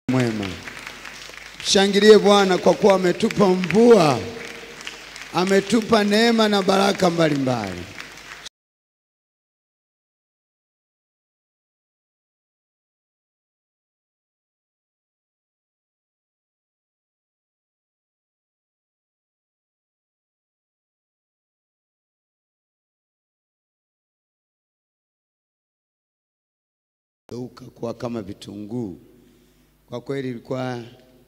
mwema. Shangilie Bwana kwa kuwa ametupa mvua, ametupa neema na baraka mbalimbali. Geuka kuwa kama vitunguu. Kwa kweli ilikuwa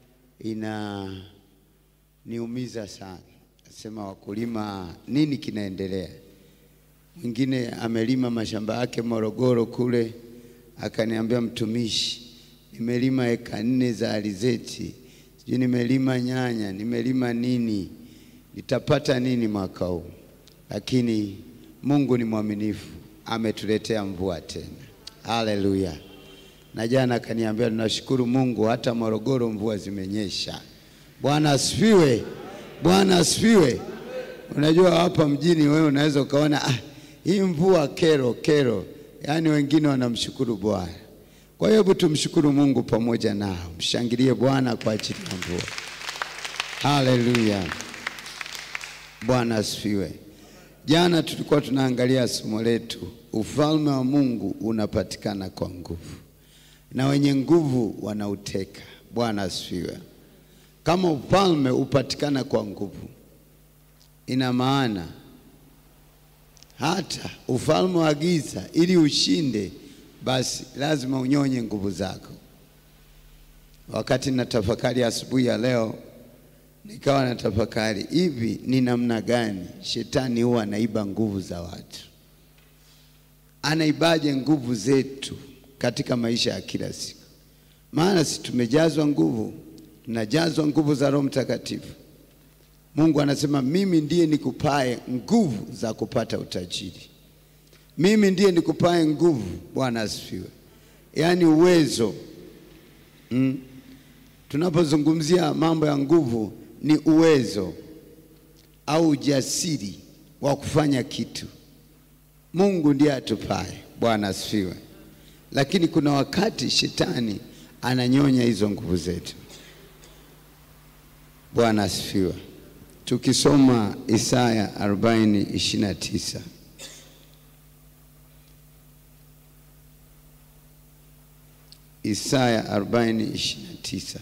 inaniumiza sana. Nasema wakulima, nini kinaendelea? Mwingine amelima mashamba yake Morogoro kule, akaniambia mtumishi, nimelima eka nne za alizeti, sijui nimelima nyanya, nimelima nini, nitapata nini mwaka huu? Lakini Mungu ni mwaminifu, ametuletea mvua tena. Haleluya! Na jana akaniambia tunashukuru Mungu, hata Morogoro mvua zimenyesha. Bwana asifiwe, Bwana asifiwe. Unajua hapa mjini wewe unaweza ukaona ah, hii mvua kero kero, yaani wengine wanamshukuru Bwana. Kwa hiyo hebu tumshukuru Mungu pamoja nao, mshangilie Bwana kwa ajili ya mvua. Haleluya, Bwana asifiwe. Jana tulikuwa tunaangalia somo letu, ufalme wa Mungu unapatikana kwa nguvu na wenye nguvu wanauteka. Bwana asifiwe. Kama ufalme upatikana kwa nguvu, ina maana hata ufalme wa giza ili ushinde, basi lazima unyonye nguvu zako. Wakati natafakari asubuhi ya leo, nikawa natafakari hivi, ni namna gani shetani huwa anaiba nguvu za watu? Anaibaje nguvu zetu katika maisha ya kila siku? Maana si tumejazwa nguvu, tunajazwa nguvu za Roho Mtakatifu. Mungu anasema mimi ndiye nikupae nguvu za kupata utajiri, mimi ndiye nikupae nguvu. Bwana asifiwe. Yaani uwezo mm. Tunapozungumzia mambo ya nguvu ni uwezo au ujasiri wa kufanya kitu. Mungu ndiye atupae. Bwana asifiwe. Lakini kuna wakati shetani ananyonya hizo nguvu zetu. Bwana asifiwe. Tukisoma Isaya 40:29 Isaya 40:29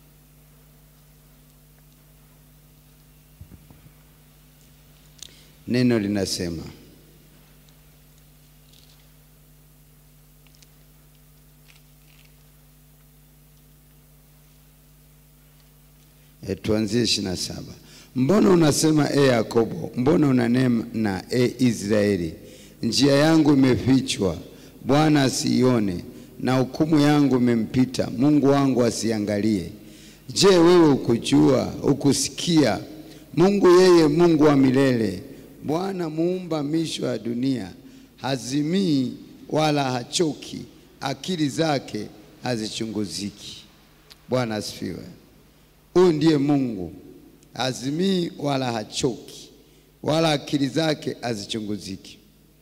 neno linasema E, tuanzie ishirini na saba. Mbona unasema e Yakobo, mbona unanena e Israeli, njia yangu imefichwa, Bwana asiione, na hukumu yangu imempita, Mungu wangu asiangalie. Je, wewe ukujua, ukusikia? Mungu yeye Mungu wa milele, Bwana muumba misho ya dunia, hazimii wala hachoki, akili zake hazichunguziki. Bwana asifiwe. Huyu ndiye Mungu, hazimii wala hachoki, wala akili zake hazichunguziki.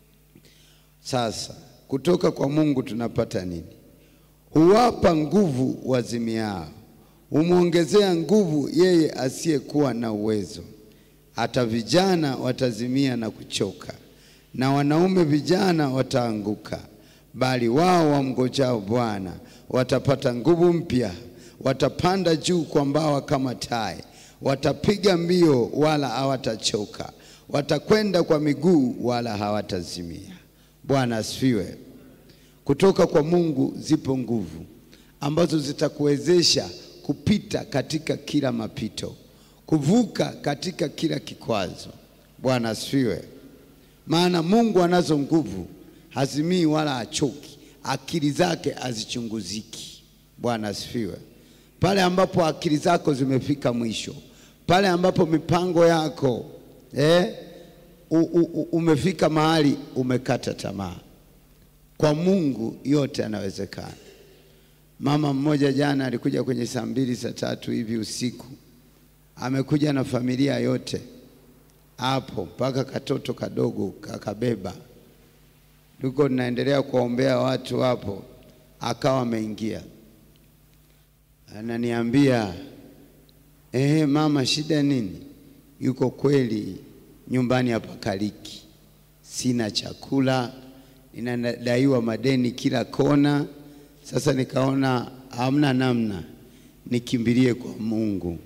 Sasa kutoka kwa Mungu tunapata nini? Huwapa nguvu wazimiao, humwongezea nguvu yeye asiyekuwa na uwezo. Hata vijana watazimia na kuchoka, na wanaume vijana wataanguka, bali wao wamngojao Bwana watapata nguvu mpya watapanda juu kwa mbawa kama tai, watapiga mbio wala hawatachoka, watakwenda kwa miguu wala hawatazimia. Bwana asifiwe. Kutoka kwa Mungu zipo nguvu ambazo zitakuwezesha kupita katika kila mapito, kuvuka katika kila kikwazo. Bwana asifiwe. Maana Mungu anazo nguvu, hazimii wala hachoki, akili zake hazichunguziki. Bwana asifiwe pale ambapo akili zako zimefika mwisho, pale ambapo mipango yako eh, u, u, umefika mahali umekata tamaa, kwa Mungu yote yanawezekana. Mama mmoja jana alikuja kwenye saa mbili saa tatu hivi usiku, amekuja na familia yote hapo, mpaka katoto kadogo kakabeba. Tuko tunaendelea kuwaombea watu hapo, akawa ameingia ananiambia eh, mama, shida nini? Yuko kweli nyumbani hapakaliki, sina chakula, ninadaiwa madeni kila kona. Sasa nikaona hamna namna, nikimbilie kwa Mungu.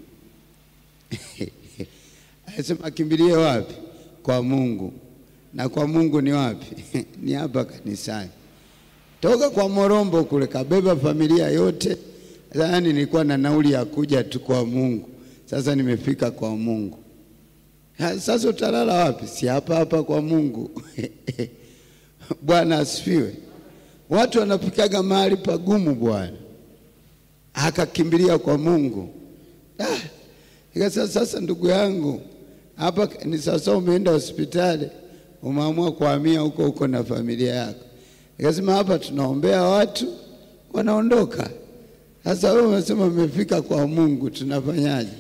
Anasema akimbilie wapi? Kwa Mungu. Na kwa Mungu ni wapi? ni hapa kanisani. Toka kwa Morombo kule kabeba familia yote. Yaani nilikuwa na nauli ya kuja tu kwa Mungu. Sasa nimefika kwa Mungu. Ha, Sasa utalala wapi? Si hapa hapa kwa Mungu. Bwana asifiwe. Watu wanafikaga mahali pagumu Bwana, akakimbilia kwa Mungu. Ah, ikasema sasa, ndugu yangu, hapa ni sasa, umeenda hospitali, umeamua kuhamia huko huko na familia yako. Ikasema hapa tunaombea watu wanaondoka. Sasa wewe umesema umefika kwa Mungu, tunafanyaje?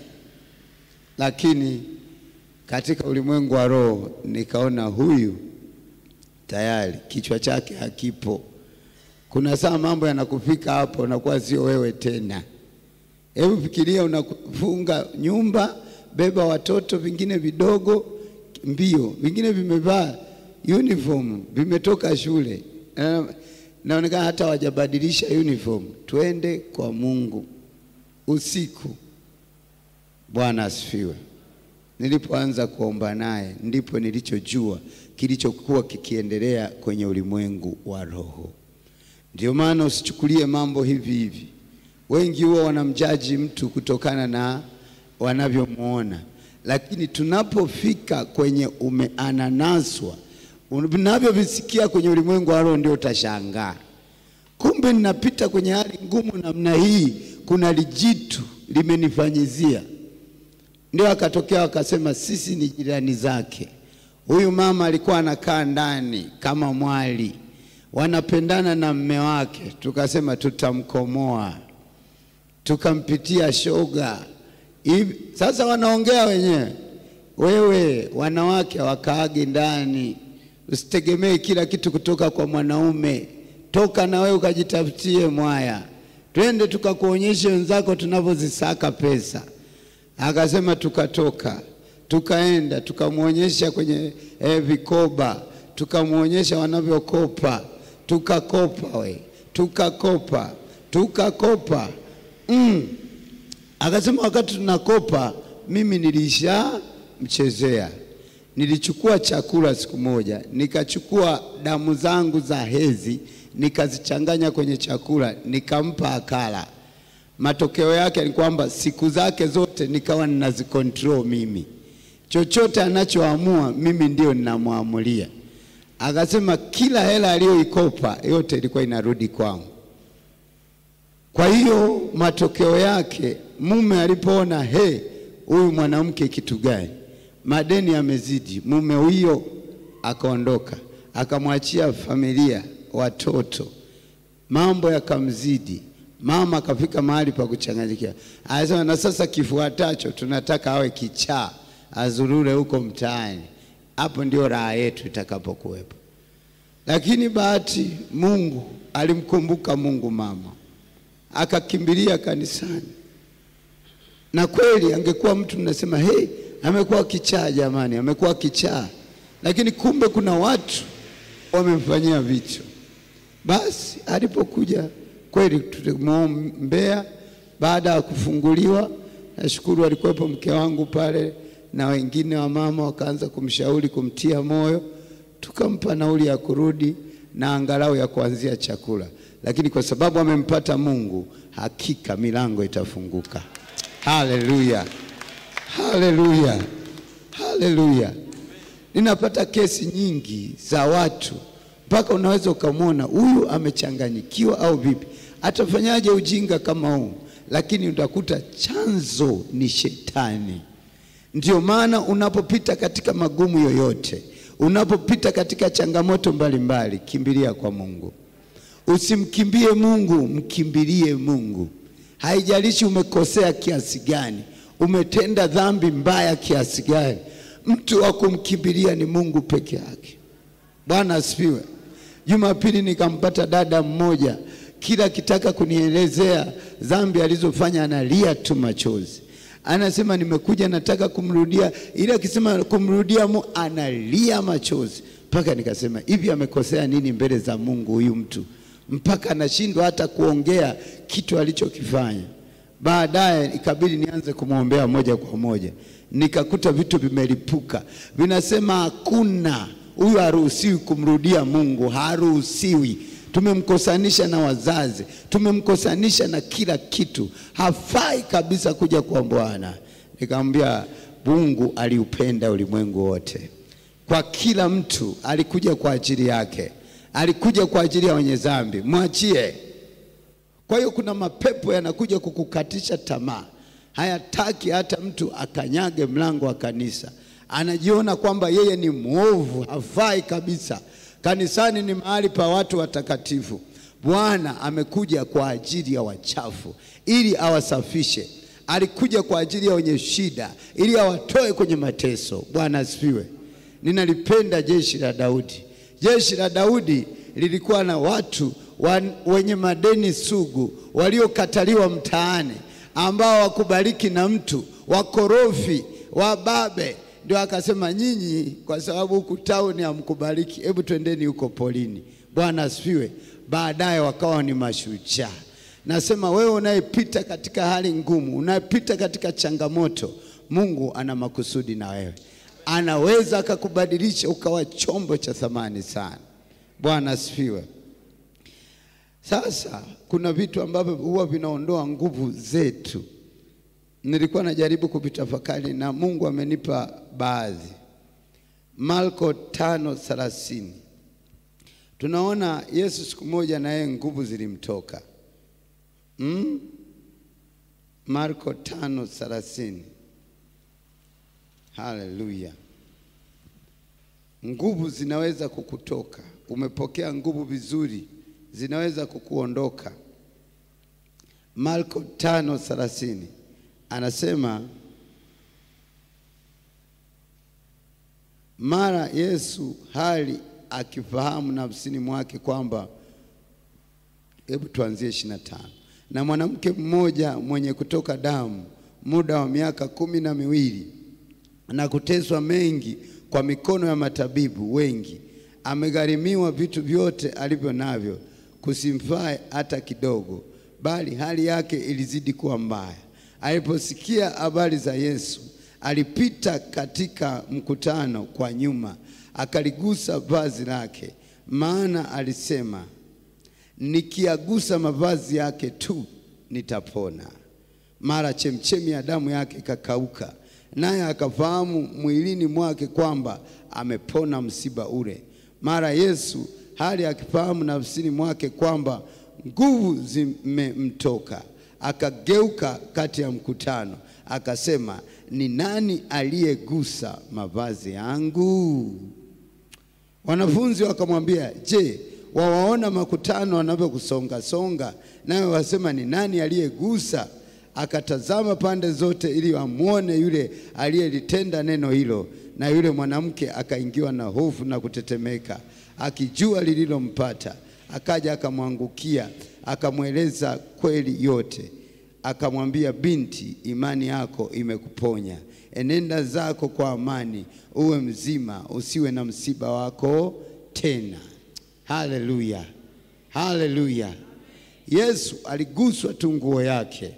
Lakini katika ulimwengu wa roho nikaona huyu tayari kichwa chake hakipo. Kuna saa mambo yanakufika hapo, unakuwa sio wewe tena. Hebu fikiria, unafunga nyumba, beba watoto, vingine vidogo, mbio, vingine vimevaa uniform, vimetoka shule, Na- naonekana hata wajabadilisha uniform. Twende kwa Mungu usiku. Bwana asifiwe. Nilipoanza kuomba naye ndipo nilichojua kilichokuwa kikiendelea kwenye ulimwengu wa roho. Ndio maana usichukulie mambo hivi hivi. Wengi huwa wanamjaji mtu kutokana na wanavyomwona, lakini tunapofika kwenye umeananaswa, unavyovisikia kwenye ulimwengu wa roho, ndio utashangaa. Kumbe ninapita kwenye hali ngumu namna hii, kuna lijitu limenifanyizia ndio akatokea akasema, sisi ni jirani zake. Huyu mama alikuwa anakaa ndani kama mwali, wanapendana na mme wake. Tukasema tutamkomoa, tukampitia shoga hivi. Sasa wanaongea wenyewe, wewe wanawake wakaage ndani, usitegemee kila kitu kutoka kwa mwanaume. Toka na wewe ukajitafutie mwaya, twende tukakuonyeshe wenzako tunavyozisaka pesa. Akasema tukatoka, tukaenda, tukamwonyesha kwenye eh, vikoba, tukamwonyesha wanavyokopa, tukakopa we, tukakopa, tukakopa mm. Akasema wakati tunakopa, mimi nilishamchezea. Nilichukua chakula siku moja, nikachukua damu zangu za hezi, nikazichanganya kwenye chakula, nikampa akala. Matokeo yake ni kwamba siku zake zote nikawa ninazikontrol mimi, chochote anachoamua mimi ndio ninamwamulia. Akasema kila hela aliyoikopa yote ilikuwa inarudi kwangu. Kwa hiyo matokeo yake mume alipoona he, huyu mwanamke kitu gani, madeni yamezidi, mume huyo akaondoka, akamwachia familia, watoto, mambo yakamzidi. Mama akafika mahali pa kuchanganyikia, anasema na sasa kifuatacho tunataka awe kichaa, azurure huko mtaani. Hapo ndio raha yetu itakapokuwepo. Lakini bahati, Mungu alimkumbuka Mungu mama, akakimbilia kanisani, na kweli angekuwa mtu mnasema hey, amekuwa kichaa jamani, amekuwa kichaa, lakini kumbe kuna watu wamemfanyia vitu. Basi alipokuja kweli tulimwombea. Baada ya kufunguliwa, nashukuru alikuwepo mke wangu pale na wengine wa mama wakaanza kumshauri, kumtia moyo, tukampa nauli ya kurudi na angalau ya kuanzia chakula, lakini kwa sababu amempata Mungu, hakika milango itafunguka. Haleluya, haleluya, haleluya. Ninapata kesi nyingi za watu mpaka unaweza ukamwona huyu amechanganyikiwa au vipi, atafanyaje ujinga kama huu? Lakini utakuta chanzo ni shetani. Ndio maana unapopita katika magumu yoyote, unapopita katika changamoto mbalimbali, kimbilia kwa Mungu. Usimkimbie Mungu, mkimbilie Mungu. Haijalishi umekosea kiasi gani, umetenda dhambi mbaya kiasi gani, mtu wa kumkimbilia ni Mungu peke yake. Bwana asifiwe. Jumapili nikampata dada mmoja kila akitaka kunielezea dhambi alizofanya analia tu machozi. Anasema nimekuja, nataka kumrudia, ili akisema kumrudia Mungu analia machozi, mpaka nikasema hivi, amekosea nini mbele za Mungu huyu mtu mpaka anashindwa hata kuongea kitu alichokifanya. Baadaye ikabidi nianze kumwombea moja kwa moja, nikakuta vitu vimelipuka, vinasema hakuna, huyu haruhusiwi kumrudia Mungu, haruhusiwi. Tumemkosanisha na wazazi, tumemkosanisha na kila kitu, hafai kabisa kuja kwa Bwana. Nikamwambia Mungu aliupenda ulimwengu wote, kwa kila mtu alikuja kwa ajili yake, alikuja kwa ajili ya wenye dhambi, mwachie. Kwa hiyo kuna mapepo yanakuja kukukatisha tamaa, hayataki hata mtu akanyage mlango wa kanisa. Anajiona kwamba yeye ni mwovu, hafai kabisa. Kanisani ni mahali pa watu watakatifu. Bwana amekuja kwa ajili ya wachafu ili awasafishe. Alikuja kwa ajili ya wenye shida ili awatoe kwenye mateso. Bwana asifiwe. Ninalipenda jeshi la Daudi. Jeshi la Daudi lilikuwa na watu wan, wenye madeni sugu waliokataliwa mtaani, ambao wakubariki na mtu, wakorofi, wababe. Ndio akasema nyinyi, kwa sababu huku tauni hamkubariki, hebu twendeni huko polini. Bwana asifiwe. Baadaye wakawa ni mashujaa. Nasema wewe unayepita katika hali ngumu, unayepita katika changamoto, Mungu ana makusudi na wewe, anaweza akakubadilisha ukawa chombo cha thamani sana. Bwana asifiwe. Sasa kuna vitu ambavyo huwa vinaondoa nguvu zetu. Nilikuwa najaribu kuvitafakari na Mungu amenipa baadhi. Marko tano thelathini tunaona Yesu siku moja na yeye nguvu zilimtoka mm? Marko tano thelathini. Haleluya! Nguvu zinaweza kukutoka. Umepokea nguvu vizuri, zinaweza kukuondoka. Marko tano thelathini anasema mara Yesu hali akifahamu nafsini mwake kwamba, hebu tuanzie ishirini na tano na mwanamke mmoja mwenye kutoka damu muda wa miaka kumi na miwili na kuteswa mengi kwa mikono ya matabibu wengi, amegharimiwa vitu vyote alivyo navyo, kusimfae hata kidogo, bali hali yake ilizidi kuwa mbaya. Aliposikia habari za Yesu, alipita katika mkutano kwa nyuma, akaligusa vazi lake, maana alisema, nikiagusa mavazi yake tu nitapona. Mara chemchemi ya damu yake ikakauka, naye akafahamu mwilini mwake kwamba amepona msiba ule. Mara Yesu hali akifahamu nafsini mwake kwamba nguvu zimemtoka, akageuka kati ya mkutano, akasema, ni nani aliyegusa mavazi yangu? Wanafunzi wakamwambia, je, wawaona makutano wanavyokusonga songa, nawe wasema ni nani aliyegusa? Akatazama pande zote ili amwone yule aliyelitenda neno hilo, na yule mwanamke akaingiwa na hofu na kutetemeka, akijua lililompata. Akaja akamwangukia, akamweleza kweli yote. Akamwambia, binti, imani yako imekuponya, enenda zako kwa amani, uwe mzima, usiwe na msiba wako tena. Haleluya, haleluya! Yesu aliguswa tu nguo yake,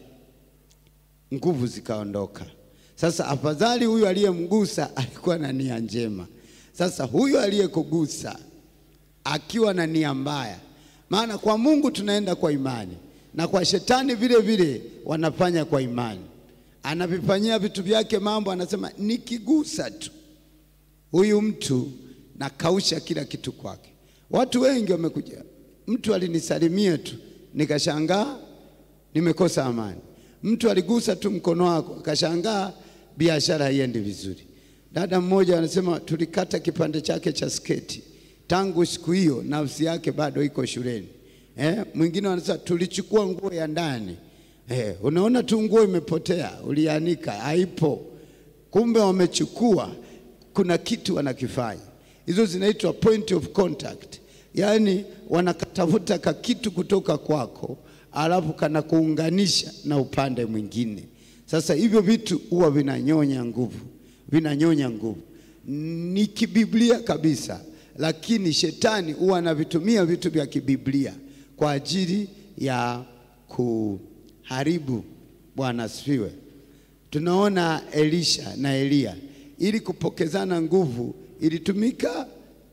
nguvu zikaondoka. Sasa afadhali huyu aliyemgusa alikuwa na nia njema. Sasa huyu aliyekugusa akiwa na nia mbaya, maana kwa Mungu tunaenda kwa imani na kwa shetani vile vile wanafanya kwa imani, anavifanyia vitu vyake mambo, anasema nikigusa tu huyu mtu nakausha kila kitu kwake. Watu wengi wamekuja, mtu alinisalimia tu nikashangaa nimekosa amani. Mtu aligusa tu mkono wako akashangaa biashara haiendi vizuri. Dada mmoja anasema tulikata kipande chake cha sketi, tangu siku hiyo nafsi yake bado iko shuleni. Eh, mwingine anasema tulichukua nguo ya ndani. Eh, unaona tu nguo imepotea, ulianika haipo, kumbe wamechukua, kuna kitu wanakifanya. Hizo zinaitwa point of contact, yaani wanakatafuta kakitu kutoka kwako, alafu kanakuunganisha na upande mwingine. Sasa hivyo vitu huwa vinanyonya nguvu, vinanyonya nguvu, ni kibiblia kabisa, lakini shetani huwa anavitumia vitu vya kibiblia kwa ajili ya kuharibu. Bwana asifiwe. Tunaona Elisha na Eliya, ili kupokezana nguvu ilitumika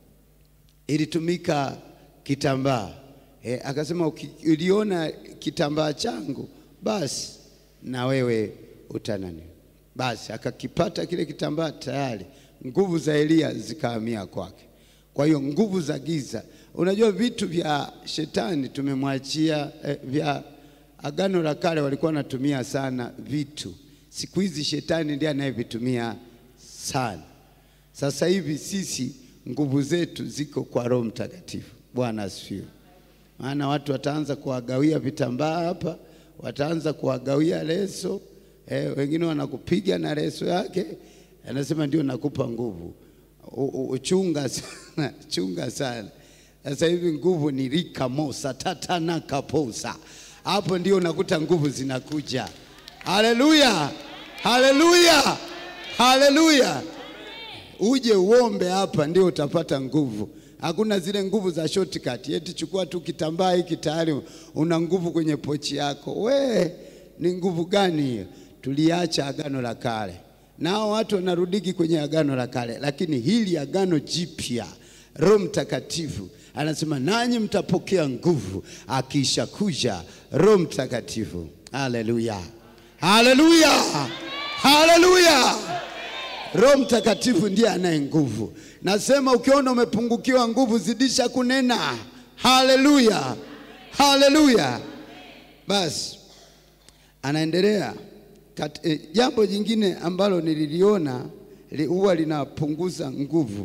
ilitumika kitambaa e, akasema ukiliona kitambaa changu basi na wewe utanani. Basi akakipata kile kitambaa, tayari nguvu za Eliya zikahamia kwake. Kwa hiyo nguvu za giza, unajua vitu vya shetani tumemwachia eh, vya Agano la Kale walikuwa wanatumia sana vitu, siku hizi shetani ndiye anayevitumia sana. Sasa hivi sisi nguvu zetu ziko kwa Roho Mtakatifu. Bwana asifiwe. Maana watu wataanza kuwagawia vitambaa hapa, wataanza kuwagawia leso eh, wengine wanakupiga na leso yake, anasema ndio nakupa nguvu. Uchunga sana, chunga sana. Sasa hivi nguvu ni rikamosa tatanakaposa, hapo ndio unakuta nguvu zinakuja. Haleluya, haleluya, haleluya! Uje uombe hapa ndio utapata nguvu. Hakuna zile nguvu za shortcut, eti chukua tu kitambaa hiki tayari una nguvu kwenye pochi yako. We, ni nguvu gani hiyo? Tuliacha agano la kale, nao watu wanarudiki kwenye agano la kale, lakini hili agano jipya, Roho Mtakatifu anasema nanyi mtapokea nguvu akisha kuja Roho Mtakatifu. Haleluya, haleluya, haleluya! Roho Mtakatifu ndiye anaye nguvu. Nasema ukiona umepungukiwa nguvu, zidisha kunena. Haleluya, haleluya. Basi anaendelea kat, eh, jambo jingine ambalo nililiona li, huwa linapunguza nguvu.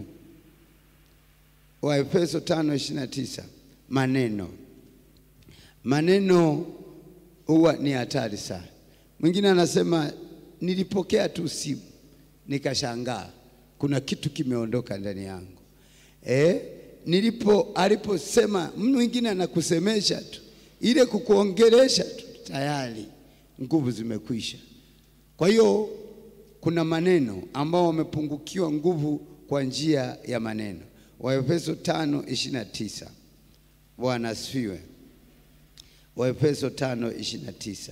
Waefeso 5:29 maneno, maneno huwa ni hatari sana. Mwingine anasema nilipokea tu simu nikashangaa kuna kitu kimeondoka ndani yangu. Eh, nilipo aliposema mwingine anakusemesha tu ile kukuongelesha tu tayari nguvu zimekwisha. Kwa hiyo kuna maneno ambao wamepungukiwa nguvu kwa njia ya maneno. Waefeso 5:29. Bwana asifiwe. Waefeso 5:29.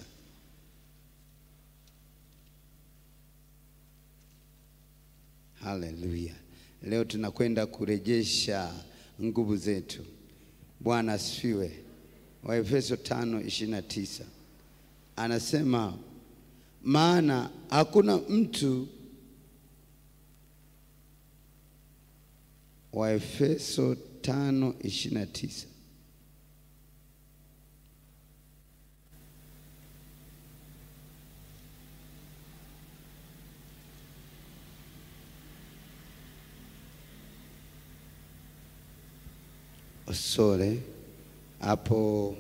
Haleluya! Leo tunakwenda kurejesha nguvu zetu. Bwana asifiwe. Waefeso 5:29 anasema, maana hakuna mtu. Waefeso 5:29 Sore hapo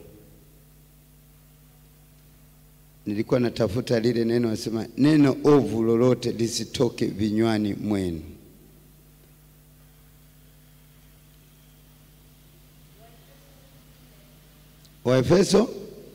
nilikuwa natafuta lile neno, nasema neno ovu lolote lisitoke vinywani mwenu. Waefeso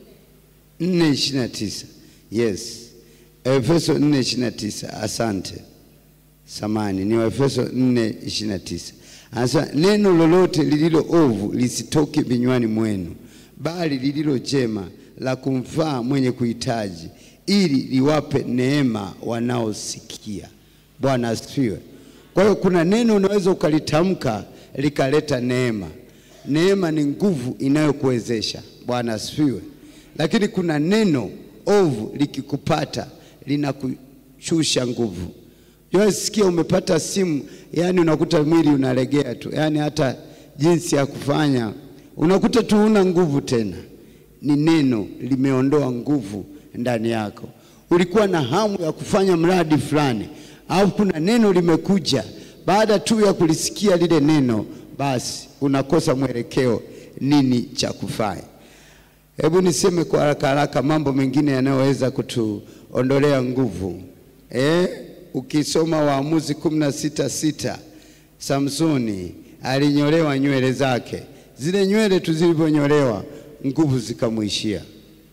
4:29. Yes, Efeso 4:29. Asante, samani, ni Waefeso 4:29. Anasema neno lolote lililo ovu lisitoke vinywani mwenu, bali lililo jema la kumfaa mwenye kuhitaji, ili liwape neema wanaosikia. Bwana asifiwe. Kwa hiyo kuna neno unaweza ukalitamka likaleta neema. Neema ni nguvu inayokuwezesha. Bwana asifiwe. Lakini kuna neno ovu likikupata linakushusha nguvu. Sikia, umepata simu, yani unakuta mwili unalegea tu, yani hata jinsi ya kufanya unakuta tu una nguvu tena. Ni neno limeondoa nguvu ndani yako. Ulikuwa na hamu ya kufanya mradi fulani, au kuna neno limekuja, baada tu ya kulisikia lile neno, basi unakosa mwelekeo, nini cha kufanya. Hebu niseme kwa haraka haraka mambo mengine yanayoweza kutuondolea nguvu eh? Ukisoma Waamuzi kumi na sita sita Samsoni alinyolewa nywele zake zile nywele tu zilivyonyolewa nguvu zikamwishia.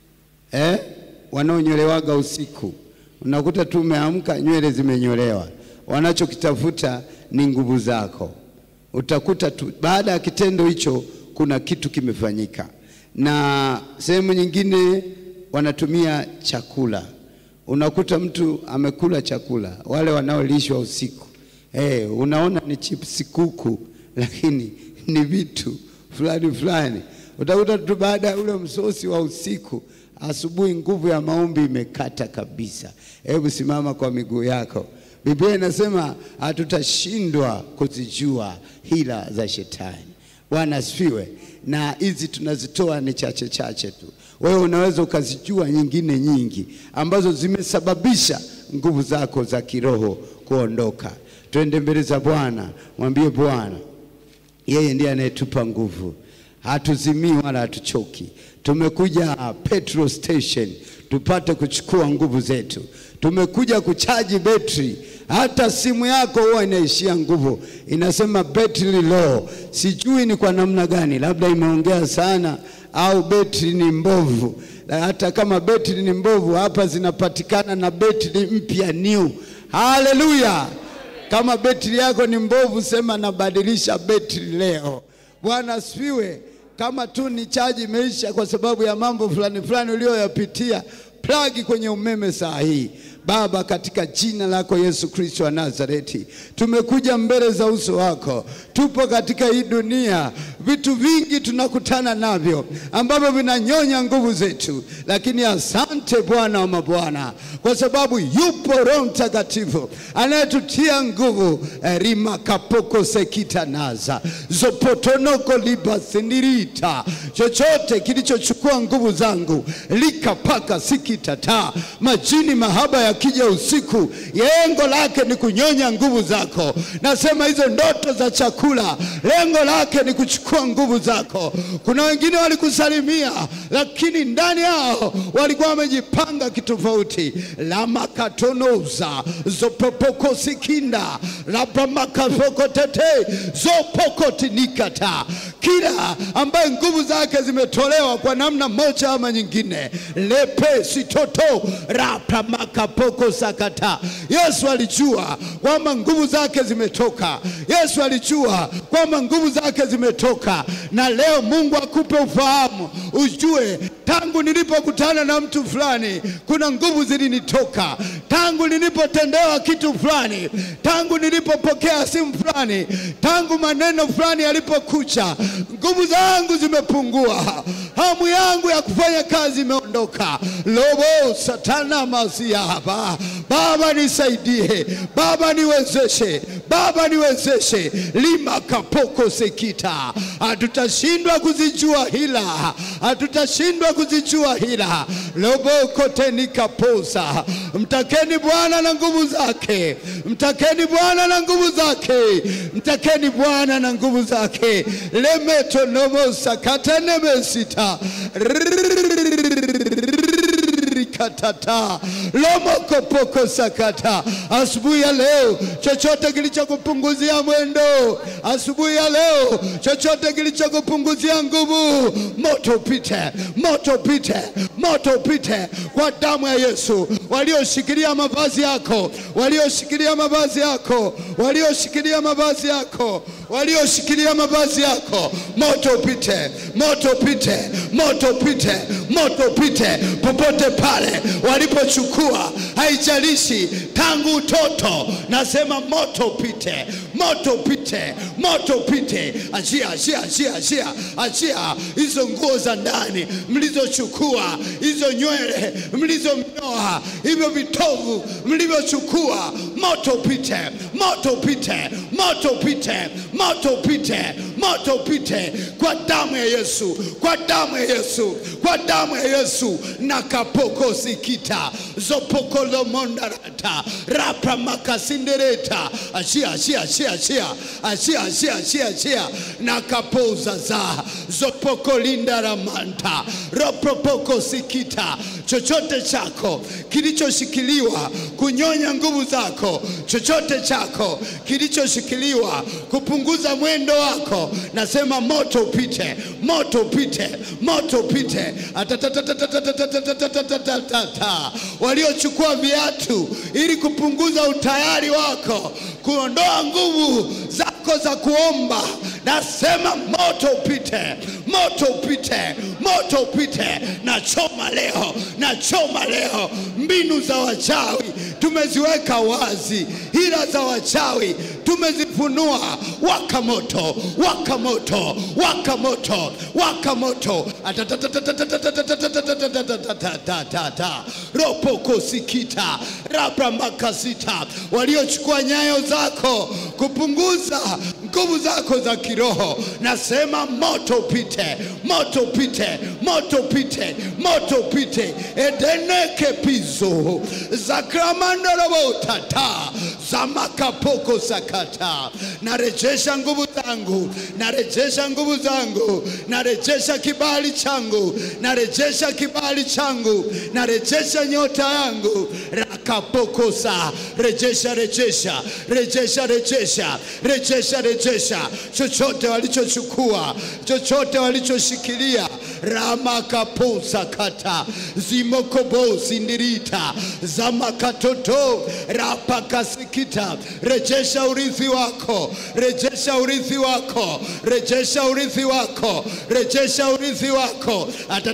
Eh, wanaonyolewaga usiku unakuta tu umeamka nywele zimenyolewa, wanachokitafuta ni nguvu zako. Utakuta tu baada ya kitendo hicho kuna kitu kimefanyika. Na sehemu nyingine wanatumia chakula, unakuta mtu amekula chakula, wale wanaolishwa usiku eh, unaona ni chipsi kuku, lakini ni vitu fulani fulani. Utakuta tu baada ya ule msosi wa usiku asubuhi nguvu ya maombi imekata kabisa. Hebu simama kwa miguu yako. Biblia inasema hatutashindwa kuzijua hila za shetani. Bwana asifiwe. Na hizi tunazitoa ni chache chache tu, wewe unaweza ukazijua nyingine nyingi ambazo zimesababisha nguvu zako za kiroho kuondoka. Twende mbele za Bwana, mwambie Bwana, yeye ndiye anayetupa nguvu, hatuzimii wala hatuchoki. Tumekuja petrol station tupate kuchukua nguvu zetu. Tumekuja kuchaji betri. Hata simu yako huwa inaishia nguvu, inasema betri low. Sijui ni kwa namna gani, labda imeongea sana au betri ni mbovu. Na hata kama betri ni mbovu, hapa zinapatikana na betri mpya new. Haleluya! Kama betri yako ni mbovu, sema nabadilisha betri leo. Bwana asifiwe. Kama tu ni chaji imeisha kwa sababu ya mambo fulani fulani uliyoyapitia, plagi kwenye umeme saa hii. Baba, katika jina lako Yesu Kristo wa Nazareti, tumekuja mbele za uso wako. Tupo katika hii dunia, vitu vingi tunakutana navyo ambavyo vinanyonya nguvu zetu, lakini asante Bwana wa mabwana, kwa sababu yupo Roho Mtakatifu anayetutia nguvu. rima kapoko sekita naza zopotonoko libasindirita, chochote kilichochukua nguvu zangu likapaka sikitata majini mahaba ya kija usiku, lengo lake ni kunyonya nguvu zako. Nasema hizo ndoto za chakula, lengo lake ni kuchukua nguvu zako. Kuna wengine walikusalimia, lakini ndani yao walikuwa wamejipanga kitofauti. lamakatonoza zopopokosikinda lapamakapokotete zopokotinikata kila ambaye nguvu zake zimetolewa kwa namna moja ama nyingine, lepe sitoto rapamakapoko sakata. Yesu alijua kwamba nguvu zake zimetoka. Yesu alijua kwamba nguvu zake zimetoka, na leo Mungu akupe ufahamu, ujue tangu nilipokutana na mtu fulani kuna nguvu zilinitoka, tangu nilipotendewa kitu fulani, tangu nilipopokea simu fulani, tangu maneno fulani yalipokucha, nguvu zangu zimepungua, hamu yangu ya kufanya kazi imeondoka. lobo satana masia hapa. Baba nisaidie, Baba niwezeshe, Baba niwezeshe. lima kapoko sekita, hatutashindwa kuzijua hila, hatutashindwa kuzijua hila. lobo teni kaposa. Mtakeni Bwana na nguvu zake, mtakeni Bwana na nguvu zake, mtakeni Bwana na nguvu zake. lemeto nomo sakata nemesita katata lomokopoko sakata. Asubuhi ya leo, chochote kilichokupunguzia mwendo, asubuhi ya leo, chochote kilichokupunguzia nguvu, moto upite, moto upite, moto upite kwa damu ya Yesu. Walioshikilia mavazi yako, walioshikilia mavazi yako, walioshikilia mavazi yako, walioshikilia mavazi yako, moto upite, moto upite, moto upite, moto upite popote pale walipochukua, haijalishi tangu utoto. Nasema moto upite, moto upite, moto upite. Achia, achia, achia, achia, achia hizo nguo za ndani mlizochukua, hizo nywele mlizomnyoa, hivyo vitovu mlivyochukua, moto upite, moto upite, moto upite, moto upite, moto upite kwa damu ya Yesu, kwa damu ya Yesu, kwa damu ya Yesu na kapoko sikita zopokolo mondarata rapa makasindereta achia achia achia achia achia achia achia achia na kapoza za zopoko lindaramanta ropopoko sikita chochote chako kilichoshikiliwa kunyonya nguvu zako chako, chochote chako kilichoshikiliwa kupunguza mwendo wako, nasema moto upite, moto upite, moto upite. Atatatatatatatatatatatatatata. Waliochukua viatu ili kupunguza utayari wako, kuondoa nguvu zako za kuomba, nasema moto upite, moto upite, moto upite. Na choma leo, na choma leo mbinu za wachawi tumeziweka wazi, hila za wachawi tumezifunua. Waka moto, waka moto, waka moto, waka moto. Atatatatatatatatatatatatatatatatata. ropoko sikita rabramakasita, waliochukua nyayo zako kupunguza nguvu zako za kiroho, nasema moto upite, moto upite, moto upite, moto upite. edeneke pizo zakramandorobotata zamakapoko sakata. Narejesha nguvu zangu, narejesha nguvu zangu, narejesha kibali changu, narejesha kibali changu, narejesha nyota yangu rakapokosa. Rejesha, rejesha, rejesha, rejesha, rejesha, rejesha chochote walichochukua, chochote walichoshikilia ramakaposa kata zimokobo sindirita zamakatoto rapakasikita. Rejesha urithi wako, rejesha urithi wako, rejesha urithi wako, rejesha urithi wako.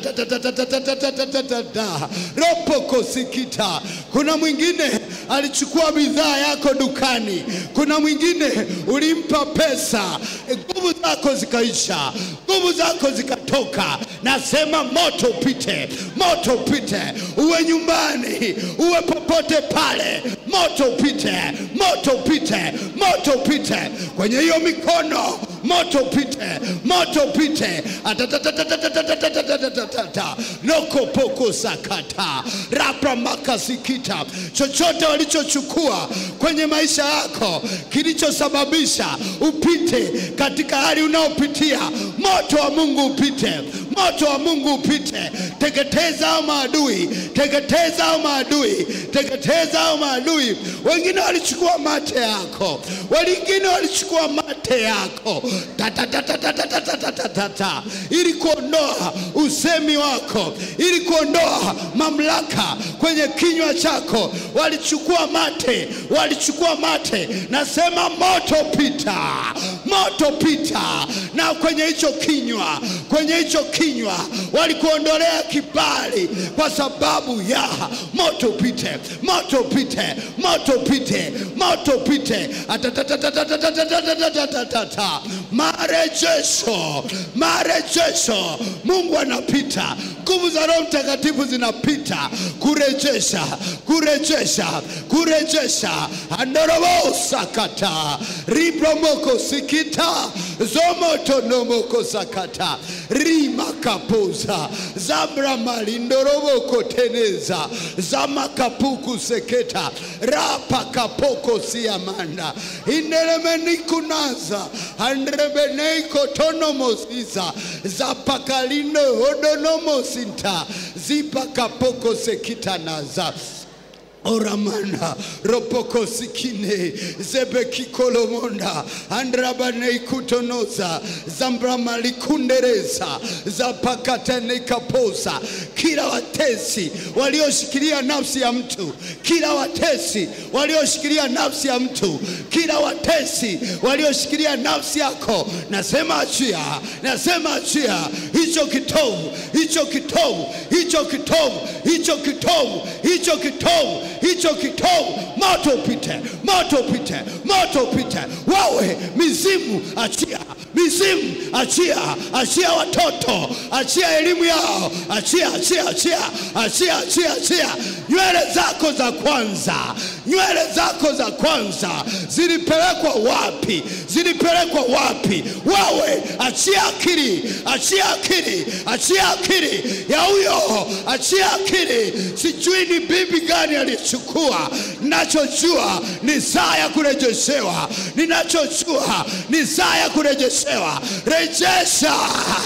Atatatatatatatatatatata. ropoko sikita. Kuna mwingine alichukua bidhaa yako dukani, kuna mwingine ulimpa pesa, nguvu zako zikaisha, nguvu zako zikatoka. Nasema moto upite, moto upite, uwe nyumbani, uwe popote pale, moto upite, moto upite, moto upite kwenye hiyo mikono, moto upite, moto upite. Atatatatatatatatatatata. nokopoko sakata rapra makasikita, chochote walichochukua kwenye maisha yako kilichosababisha upite katika hali unaopitia, moto wa Mungu upite, moto wa Mungu upite. Teketeza hao maadui, teketeza hao maadui, teketeza hao maadui. Wengine walichukua mate yako, wengine walichukua mate yako Tatatatatatatatatata. ili kuondoa usemi wako, ili kuondoa mamlaka kwenye kinywa chako. Walichukua mate, walichukua mate. Nasema moto pita, moto pita, na kwenye hicho kinywa, kwenye hicho kinywa walikuondolea kibali kwa sababu ya moto pite, moto pite, moto pite, moto pite. Atatatatatatatatatatata. Marejesho, marejesho. Mungu anapita, nguvu za Roho Mtakatifu zinapita kurejesha, kurejesha, kurejesha. andorobo sakata ribromoko sikita zomotonomoko sakata rimakapuza zabramалindoroboko teneza zamakapuku seketa rapakapoko siamanda ineremenikunaza andrebeneiko tonomosiza zapakalindo hodonomosinta zipakapoko sekitanaza oramana ropokosikine zebekikolomonda andrabaneikutonoza zambramalikundereza zapakatanekapoza kila watesi walioshikilia nafsi ya mtu kila watesi walioshikilia nafsi ya mtu kila watesi walioshikilia nafsi yako nasema achia nasema achia hicho kitovu hicho kitovu hicho kitovu hicho kitovu hicho kitovu hicho kitovu moto upite moto upite moto upite wawe mizimu achia mizimu achia achia watoto achia elimu yao achia achia achia achia achia achia nywele zako za kwanza nywele zako za kwanza zilipelekwa wapi zilipelekwa wapi wawe achia akili achia akili achia akili ya huyo achia akili sijui ni bibi gani alichukua ninachojua ni saa ya kurejeshewa ninachojua ni saa ya kurejeshewa rejesha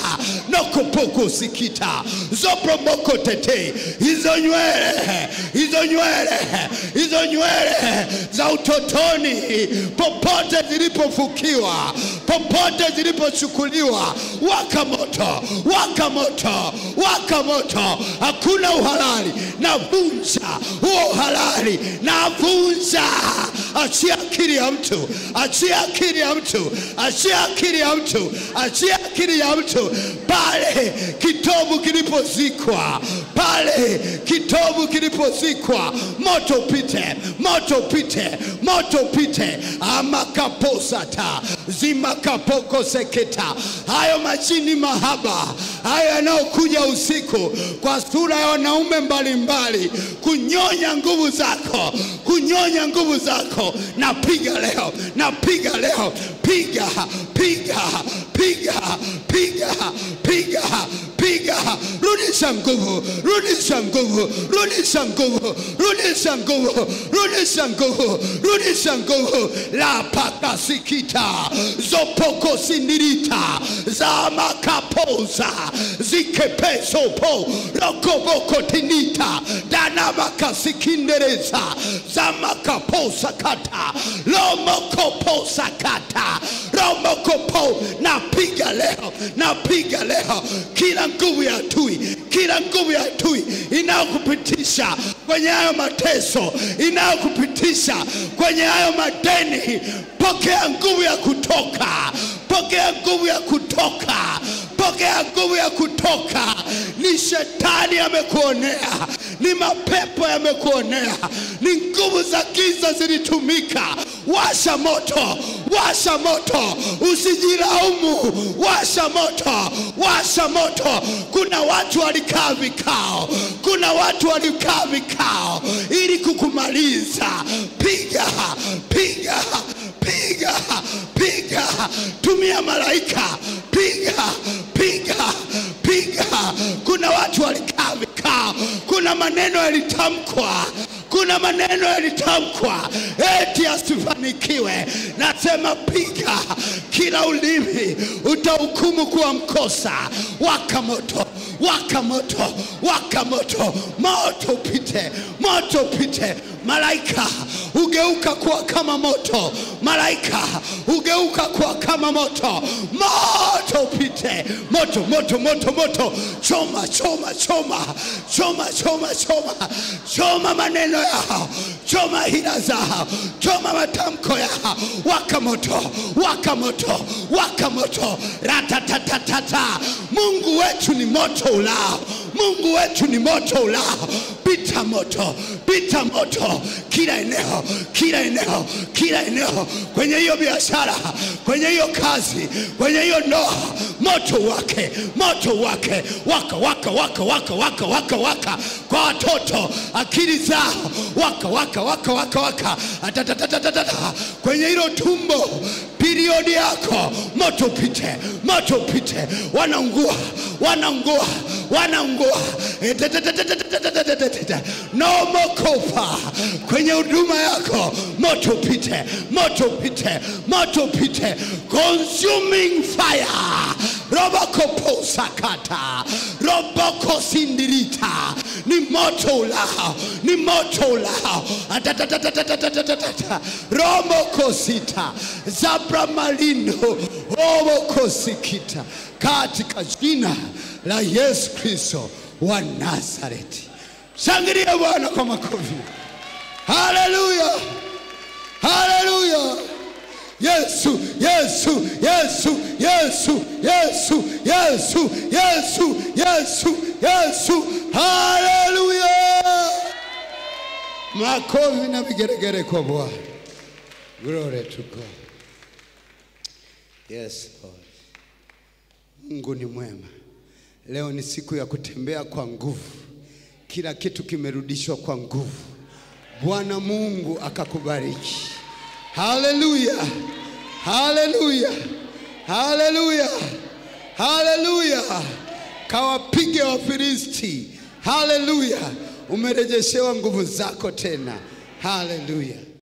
nokopoko sikita zopromoko tete hizo nywele hizo nywele hizo nywele za utotoni popote zilipofukiwa popote zilipochukuliwa waka moto waka moto waka moto hakuna uhalali navunja huo uhalali navunja achia akili ya mtu achia akili ya mtu achia akili ya mtu achia akili ya mtu pale kitovu kilipozikwa pale kitovu kilipozikwa moto pite moto pite moto pite amakaposata zimakapokoseketa hayo majini mahaba hayo yanayokuja usiku kwa sura ya wanaume mbalimbali kunyonya nguvu zako kunyonya nguvu zako napiga leo napiga leo piga piga piga piga piga piga rudisha nguvu rudisha nguvu rudisha nguvu rudisha nguvu rudisha nguvu rudisha nguvu la pakasikita zopokosindirita za makapoza zikepesopo rokobokotinita danamakasikинdereza za makaposakata lomokoposakata romokopo napiga leo napiga leo kila nguvu ya tui kila nguvu ya tui inayokupitisha kwenye hayo mateso inayokupitisha kwenye hayo madeni pokea nguvu ya kutoka pokea nguvu ya kutoka pokea nguvu ya kutoka ni shetani amekuonea ni mapepo yamekuonea ni nguvu za giza zilitumika washa moto washa moto usijilaumu washa moto washa moto kuna watu walikaa vikao kuna watu walikaa vikao ili kukumaliza piga piga piga piga tumia malaika piga piga piga kuna watu walikaa vikao kuna maneno yalitamkwa kuna maneno yalitamkwa eti asifanikiwe nasema piga kila ulimi utahukumu kuwa mkosa waka moto waka moto waka moto moto upite moto upite malaika ugeuka kuwa kama moto malaika ugeuka kuwa kama moto moto upite moto moto moto moto choma choma choma choma choma choma choma maneno yao choma hila zao choma matamko yao waka moto waka moto waka moto ratatatatata mungu wetu ni moto ulao mungu wetu ni moto ulao pita moto pita moto kila eneo kila eneo kila eneo kwenye hiyo biashara kwenye hiyo kazi kwenye hiyo ndoa moto wake moto wake waka waka waka waka waka waka waka kwa watoto akili zao waka waka waka waka waka Atatatatata. kwenye hilo tumbo periodi yako moto upite moto upite wanaungua wanaungua wanaungua no mokopa kwenye huduma yako moto upite moto upite moto upite consuming fire roboko sakata roboko sindirita ni moto ulao ni moto ulao Atatatatatatatata. romoko sita zabra malindo roboko sikita katika jina la Yesu Kristo wa Nazareti. Shangilia Bwana kwa makofi. Haleluya, haleluya. Yesu, Yesu, Yesu, Yesu, Yesu, Yesu, Yesu, Yesu, Yesu. Haleluya. Makofi na vigeregere kwa Bwana. Glory to God. Yes, Lord. Mungu ni mwema. Leo ni siku ya kutembea kwa nguvu. Kila kitu kimerudishwa kwa nguvu. Bwana Mungu akakubariki. Haleluya, haleluya, haleluya, haleluya. Kawapige Wafilisti. Haleluya, umerejeshewa nguvu zako tena. Haleluya.